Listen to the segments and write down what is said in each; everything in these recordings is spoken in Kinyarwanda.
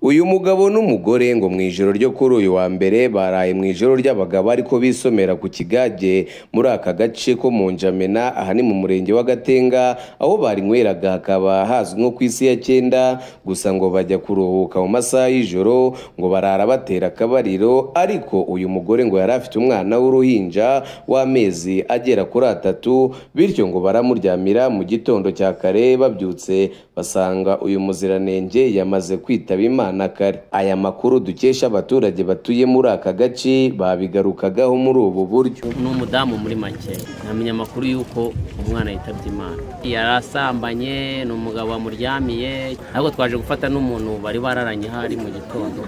uyu mugabo n'umugore ngo mu ijoro ryo kuri uyu wa mbere baraye mu ijoro ry'abagabo ariko bisomera ku kigage muri aka gace ko mu njamena aha ni mu murenge wa gatenga aho barinyweraga hakaba hazwi nko ku isi ya cyenda gusa ngo bajya kuruhuka mu masaha y'ijoro ngo barara batera akabariro ariko uyu mugore ngo yari afite umwana w'uruhinja w'amezi agera kuri atatu bityo ngo baramuryamira mu gitondo cya kare babyutse basanga uyu muziranenge yamaze kwitaba imana kare aya makuru dukesha abaturage batuye muri aka gace babigarukagaho muri ubu buryo ni umudamu muri make ntamenya amakuru y'uko umwana yitabye imana yari asambanye ni umugabo wamuryamiye ariko twaje gufata n'umuntu bari bararanye hari mu gitondo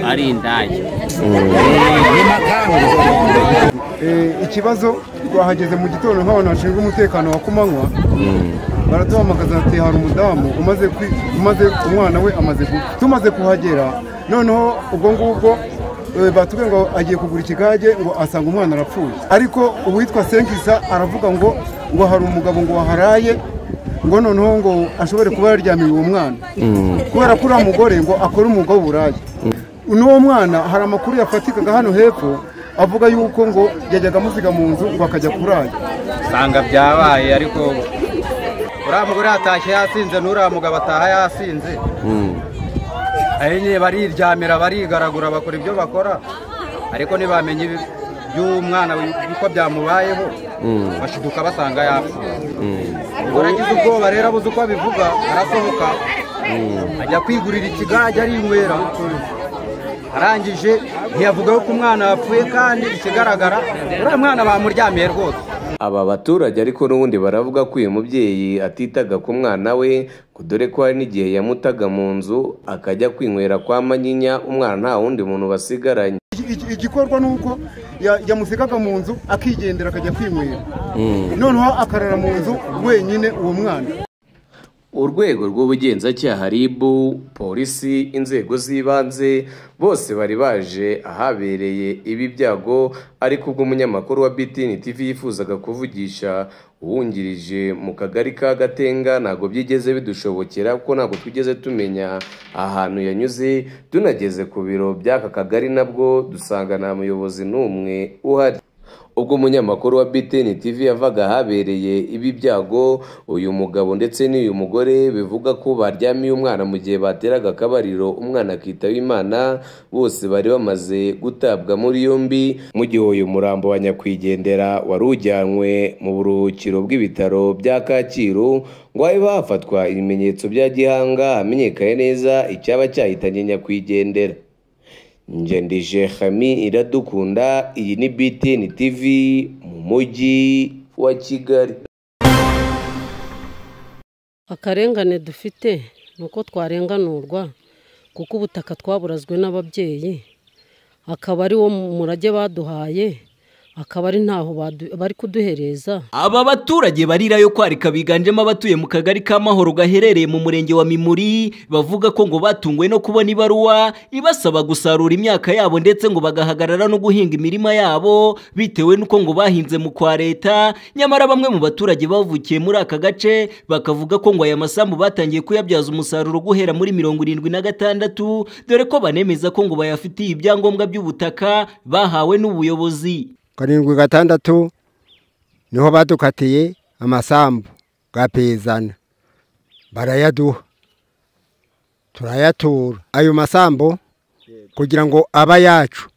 ari indaya ikibazo twahageze mu gitondo nk'abantu bashinzwe umutekano wa kumanywa baratuhamagaza ati hari umudamu umaze kwi- umaze umwana we amaze gupfa tumaze kuhagera noneho ubwo ngubwo eh, batubwiye ngo agiye kugura ikigage ngo asanga umwana arapfuye ariko uwitwa senkisa aravuga ngo ngo hari umugabo ngo waharaye ngo noneho ngo ashobore kuba yaryamiye uwo mwana kubera ko uriya mugore ngo akora umwuga w'uburaya n'uwo mwana hari amakuru yafatikaga hano hepfo avuga yuko ngo yajyaga amusiga mu nzu ngo akajya kuraya usanga byabaye ariko uriya mugore yatashye yasinze n'uriya mugabo ataha yasinze ari nyine bariryamira barigaragura bakora ibyo bakora ariko ntibamenye ibi- by'umwana uko byamubayeho bashiduka basanga yapfuye ubwo yagize ubwoba rero abuze uko abivuga arasohoka ajya kwigurira ikigage arinywera arangije ntiyavuga yuko umwana yapfuye kandi ikigaragara uriya mwana bamuryamiye rwose aba baturage ariko n'ubundi baravuga ko uyu mubyeyi atitaga ku mwana we ngo dore ko hari n'igihe yamutaga mu nzu akajya kwinywera kwa manyinya umwana nta wundi muntu basigaranye Iki- iki- igikorwa ni uko ya- yamusigaga mu nzu akigendera akajya kwinywera noneho akarara mu nzu wenyine uwo mwana urwego rw'ubugenzacyaha RIB polisi inzego z'ibanze bose bari baje ahabereye ibi byago ariko ubwo umunyamakuru wa BTN TV yifuzaga kuvugisha uwungirije mu kagari ka Gatenga ntabwo byigeze bidushobokera kuko ntabwo twigeze tumenya ahantu yanyuze tunageze ku biro by'aka kagari nabwo dusanga nta muyobozi n'umwe uhari ubwo umunyamakuru wa BTN TV yavaga ahabereye ibi byago uyu mugabo ndetse n'uyu mugore bivuga ko baryamiye umwana mu gihe bateraga akabariro umwana akitaba imana bose bari bamaze gutabwa muri yombi mu gihe uyu murambo wa nyakwigendera wari ujyanywe mu buruhukiro bw'ibitaro bya Kacyiru ngo habe hafatwa ibimenyetso bya gihanga hamenyekane neza icyaba cyahitanye nyakwigendera ngendije hami iradukunda iyi ni BTN TV mu mujyi wa Kigali akarengane dufite ni uko twarenganurwa kuko ubutaka twaburazwe n'ababyeyi akaba ari wo murage baduhaye akaba ari ntaho badu- bari kuduhereza Aba baturage barira yo kwarika biganjemo abatuye mu kagari ka Mahoro gaherereye mu murenge wa Mimuri bavuga ko ngo batunguwe no kubona ibaruwa ibasaba gusarura imyaka yabo ndetse ngo bagahagarara no guhinga imirima yabo bitewe n'uko ngo bahinze mu kwa leta nyamara bamwe mu baturage bavukiye muri aka gace bakavuga ko ngo aya masambu batangiye kuyabyaza umusaruro guhera muri mirongo irindwi na gatandatu dore ko banemeza ko ngo bayafitiye ibyangombwa by'ubutaka bahawe n'ubuyobozi karindwi gatandatu niho badukatiye amasambu gapezana barayaduha turayatura ayo masambu kugira ngo aba yacu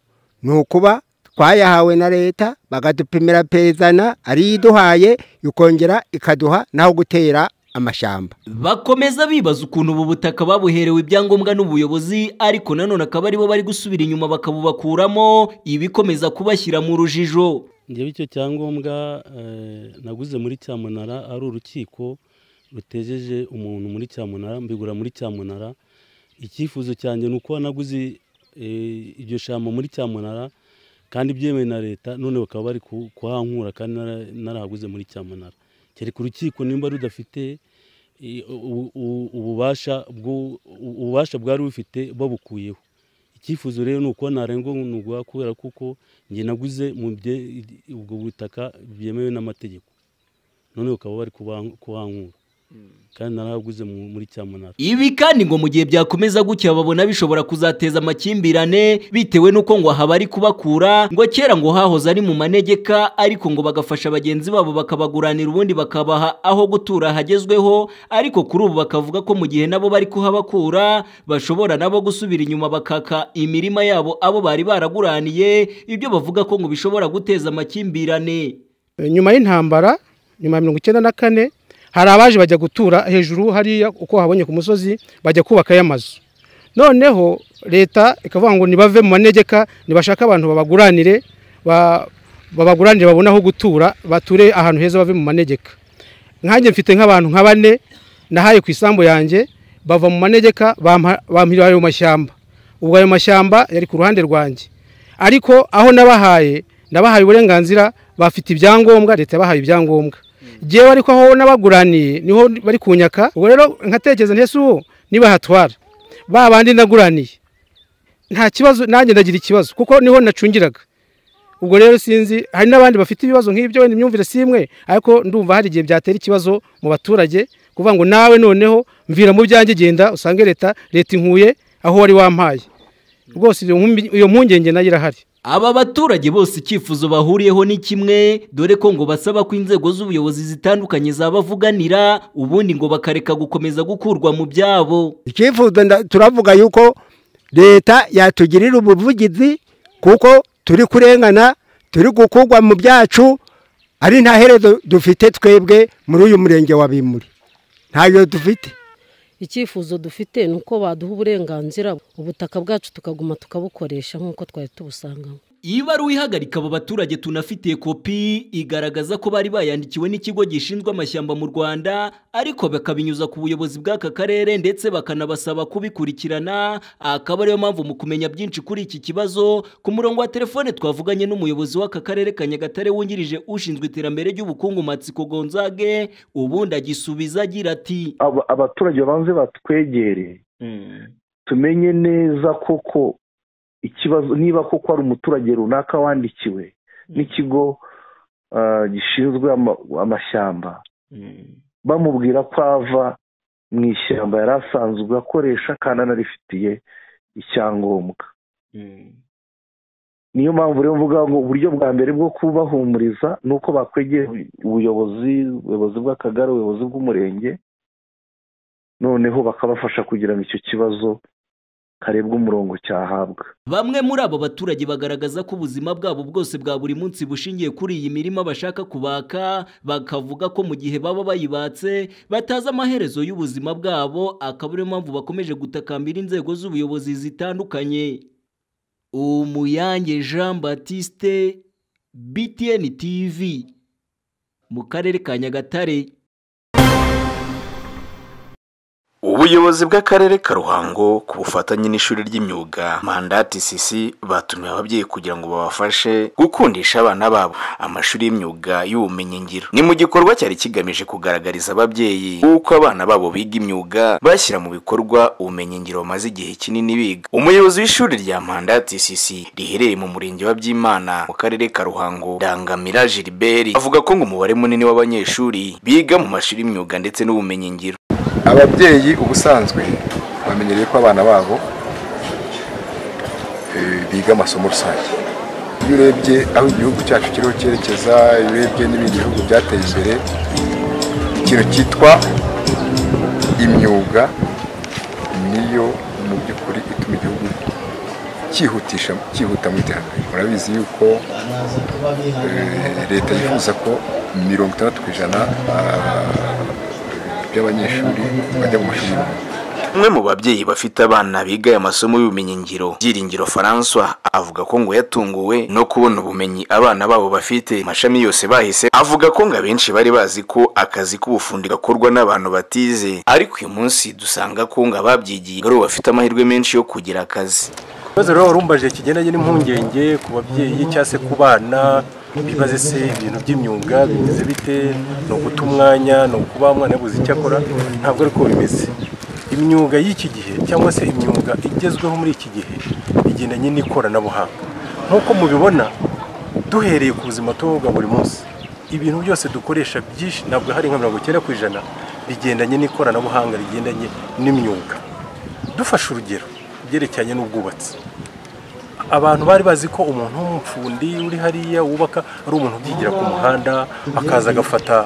ni ukuba twayahawe na leta bakadupimira pezana ariyo iduhaye ikongera ikaduha n'aho gutera amashyamba bakomeza bibaza ukuntu ubu butaka babuherewe ibyangombwa n'ubuyobozi ariko nanone akaba aribo bari gusubira inyuma bakabubakuramo ibikomeza kubashyira mu rujijo njyewe icyo cyangombwa eh, naguze muri cyamunara ari urukiko rutejeje umuntu muri cyamunara mbigura muri cyamunara icyifuzo cyanjye ni uko naguze eh, iryo shyamba muri cyamunara kandi byemewe na leta none bakaba bari ku- kuhankura kandi nara- narahaguze muri cyamunara kereka urukiko nimba rudafite eh, u- u- ububasha bwo- u- ububasha bwari bufite babukuyeho icyifuzo rero ni uko narengwa nugwa kubera kuko njye naguze mu bye- ubwo butaka byemewe n'amategeko none bakaba bari kubankura kandi naraguze mu- muri cyamunara Ibi kandi ngo mu gihe byakomeza gutya babona bishobora kuzateza amakimbirane bitewe n'uko ngo aha bari kubakura ngo kera ngo hahoze ari mu manegeka ariko ngo bagafasha bagenzi babo bakabaguranira ubundi bakabaha aho gutura hagezweho ariko kuri ubu bakavuga ko mu gihe nabo bari kuhabakura bashobora nabo gusubira inyuma bakaka imirima yabo abo bari baraguraniye ibyo bavuga ko ngo bishobora guteza amakimbirane nyuma y'intambara nyuma ya mirongo icyenda na kane hari abaje bajya gutura hejuru hariya uko habonye ku musozi bajya kubakayo amazu noneho leta ikavuga ngo nibave mu manegeka nibashake abantu babaguranire ba- babaguranire babone aho gutura bature ahantu heza bave mu manegeka nkanjye mfite nk'abantu nka bane nahaye ku isambu yanjye bava mu manegeka bampa- bampirira ayo mashyamba ubwo ayo mashyamba yari ku ruhande rwanjye ariko aho nabahaye nabahaye uburenganzira bafite ibyangombwa leta yabahaye ibyangombwa ngewe ariko aho n'abaguraniye niho bari kunyaka ubwo rero nkatekereza ntese ubu nibahatwara ba bandi naguraniye nta kibazo nanjye ndagira ikibazo kuko niho nacungiraga ubwo rero sinzi hari n'abandi bafite ibibazo nk'ibyo wenda imyumvire si imwe ariko ndumva hari igihe byatera ikibazo mu baturage kuvuga ngo nawe noneho mvira mu byanjye genda usange leta leta inkuye aho wari wampaye rwose iyo nkumbi- iyo mpungenge nayo irahari Aba baturage bose icyifuzo bahuriyeho ni kimwe dore ko ngo basaba ko inzego z'ubuyobozi zitandukanye zabavuganira ubundi ngo bakareka gukomeza gukurwa mu byabo icyifuzo nda- turavuga yuko leta yatugirira ubuvugizi kuko turi kurengana turi gukurwa mu byacu ari nta herezo dufite twebwe muri uyu murenge wa bimuri ntayo dufite icyifuzo dufite ni uko baduha uburenganzira ubutaka bwacu tukaguma tukabukoresha nk'uko twari tubusangamo ibaruwa ihagarika abo baturage tunafitiye kopi igaragaza ko bari bayandikiwe n'ikigo gishinzwe amashyamba mu rwanda ariko bakabinyuza ku buyobozi bw'aka karere ndetse bakanabasaba kubikurikirana akaba ariyo mpamvu mu kumenya byinshi kuri iki kibazo ku murongo wa telefone twavuganye n'umuyobozi w'aka karere ka nyagatare wungirije ushinzwe iterambere ry'ubukungu matsiko gonzage ubundi agisubiza agira ati aba- abaturage babanze batwegere tumenye neza koko ikibazo niba koko hari umuturage runaka wandikiwe n'ikigo ah, gishinzwe ama- amashyamba bamubwira ko ava mu ishyamba yari asanzwe akoresha kandi anarifitiye icyangombwa niyo mpamvu rero mvuga ngo uburyo bwa mbere bwo kubahumuriza ni uko bakwegera ubuyobozi ubuyobozi bw'akagari ubuyobozi bw'umurenge noneho bakabafasha kugira ngo icyo kibazo karebwe umurongo cyahabwa Bamwe muri abo baturage bagaragaza ko ubuzima bwabo bwose bwa buri munsi bushingiye kuri iyi mirima bashaka kubaka bakavuga ko mu gihe baba bayibatse batazi amaherezo y'ubuzima bwabo akaba ariyo mpamvu bakomeje gutakambira inzego z'ubuyobozi zitandukanye Umuyange Jean Baptiste BTN TV mu karere ka Nyagatare ubuyobozi bw'akarere ka ruhango ku bufatanye n'ishuri ry'imyuga mandati sisi batumiye ababyeyi kugira ngo babafashe gukundisha abana babo amashuri y'imyuga y'ubumenyingiro ni mu gikorwa cyari kigamije kugaragariza ababyeyi uko abana babo biga imyuga bashyira mu bikorwa ubumenyingiro bamaze igihe kinini biga umuyobozi w'ishuri rya mandati sisi riherereye mu murenge wa byimana mu karere ka ruhango dangamira gilbert avuga ko ngo umubare munini w'abanyeshuri biga mu mashuri y'imyuga ndetse n'ubumenyingiro ababyeyi ubusanzwe bamenyereye ko abana babo eh, biga amasomo rusange iyo urebye aho igihugu cyacu kiriho cyerekeza iyo urebye n'ibindi bihugu byateye imbere ikintu cyitwa imyuga niyo mu by'ukuri ituma igihugu cyihutisha cyihuta mu iterambere urabizi yuko eh, leta yifuza ko mirongo itandatu ku ijana ah, by'abanyeshuri bajya mu mashuri y'imyuga umwe mu babyeyi bafite abana biga aya masomo y'ubumenyingiro byiringiro francois avuga ko ngo yatunguwe no kubona ubumenyi abana babo bafite amashami yose bahise avuga ko ngo abenshi bari bazi ko akazi k'ubufundi gakorwa n'abantu batize ariko uyu munsi dusanga ko ngo ababyigiye ari bo bafite amahirwe menshi yo kugira akazi ikibazo rero warumbaje kigendanye n'impungenge ku babyeyi cyangwa se ku bana bibaze se ibintu by'imyuga bimeze bite ni uguta umwanya ni ukuba umwana yabuze icyo akora ntabwo ari ko bimeze imyuga y'iki gihe cyangwa se imyuga igezweho muri iki gihe igendanye n'ikoranabuhanga nk'uko mubibona duhereye ku buzima tubaho bwa buri munsi ibintu byose dukoresha byinshi ntabwo hari nka mirongo icyenda ku ijana bigendanye n'ikoranabuhanga rigendanye n'imyuga dufashe urugero ibyerekeranye n'ubwubatsi abantu bari bazi ko umuntu w'umupfundi uri hariya wubaka ari umuntu ubyigira ku muhanda akaza agafata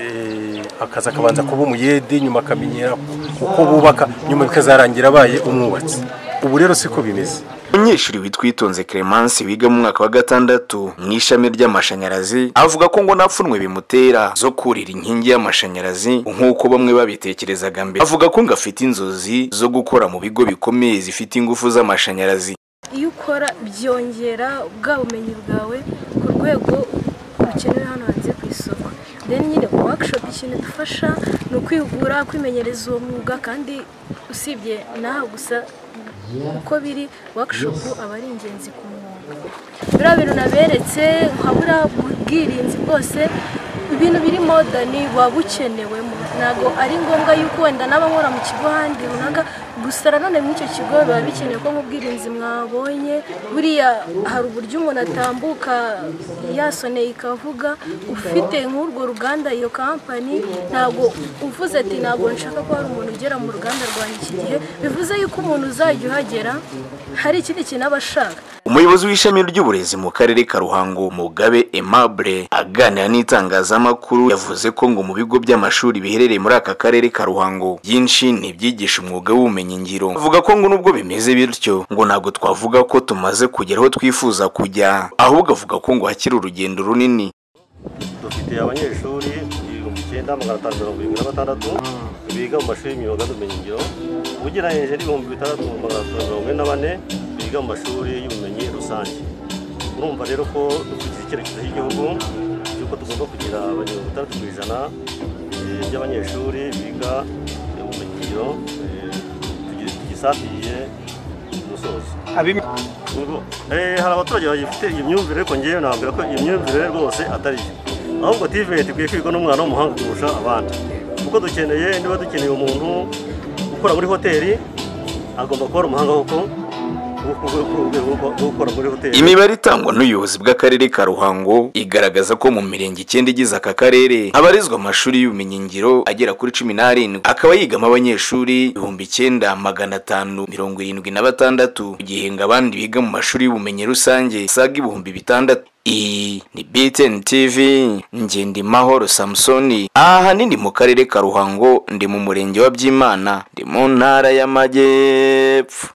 eh, akaza akabanza kuba umuyede nyuma akamenyera uko bubaka nyuma bikazarangira abaye umwubatsi ubu rero siko bimeze umunyeshuri witwa uyitonze clemence wiga mu mwaka wa gatandatu mu ishami ry'amashanyarazi avuga ko ngo nta pfunwe bimutera zo kurira inkingi y'amashanyarazi nk'uko bamwe babitekerezaga mbere avuga ko ngo afite inzozi zo gukora mu bigo bikomeye zifite ingufu z'amashanyarazi iyo ukora byongera bwa bumenyi bwawe ku rwego rukenewe hano hanze ku isoko deni nyine workshop ikintu idufasha ni ukwihugura kwimenyereza uwo mwuga kandi usibye n'aha gusa uko biri workshop aba ari ingenzi ku mwuga biriya bintu naberetse nka buriya bwirinzi bwose ibintu biri modani buba bukenewemo ntabwo ari ngombwa yuko wenda n'abankora mu kigo ahandi runaka gusa nanone muri icyo kigo biba bikenewe ko nk'ubwirinzi mwabonye buriya hari uburyo umuntu atambuka yasoneye ikavuga ufite nk'urwo ruganda iyo kampani ntabwo uvuze ati ntabwo nshaka ko hari umuntu ugera mu ruganda rwanjye iki gihe bivuze yuko umuntu uzajya uhagera hari ikindi kintu aba ashaka umuyobozi w'ishami ry'uburezi mu karere ka ruhango mugabe aimable aganira n'itangazamakuru yavuze ko ngo mu bigo by'amashuri biherereye muri aka karere ka ruhango byinshi ntibyigisha umwuga w'ubumenyingiro avuga ko ngo nubwo bimeze bityo ngo ntabwo twavuga ko tumaze kugera aho twifuza kujya ahubwo avuga ko ngo hakiri urugendo runini dufite abanyeshuri ibihumbi icyenda magana atanu mirongo irindwi na batandatu biga mu mashuri y'imyuga n'ubumenyingiro ugereranyije n'ibihumbi bitandatu magana atanu mirongo ine na bane biga mu mashuri y'ubumenyi rusange urumva rero ko dukurikiza icyerekezo cy'igihugu cy'uko tugomba kugira mirongo itandatu ku ijana eh, by'abanyeshuri biga ubumenyingiro eh, tugi- tugisatiriye umusozo Ubwo, eh, hari abaturage bagifite iyi myumvire ariko ngewe nababwira ko iyi myumvire rwose atari yo ahubwo tiveti ikwiye kwigwa n'umwana w'umuhanga kurusha abandi kuko dukeneye niba dukeneye umuntu ukora muri hoteli agomba kuba ari umuhanga kuko gukora muri hoteli imibare itangwa n'ubuyobozi bw'akarere ka ruhango igaragaza ko mu mirenge icyenda igize aka karere habarizwa amashuri y'ubumenyingiro agera kuri cumi n'arindwi akaba yigamo abanyeshuri ibihumbi icyenda magana atanu mirongo irindwi na batandatu mu gihe ngo abandi biga mu mashuri y'ubumenyi rusange saga ibihumbi bitandatu iyi ni btn tv ngendimahoro samusoni ahanini mu karere ka ruhango ndi mu murenge wa byimana ndi mu ntara y'amajyepfo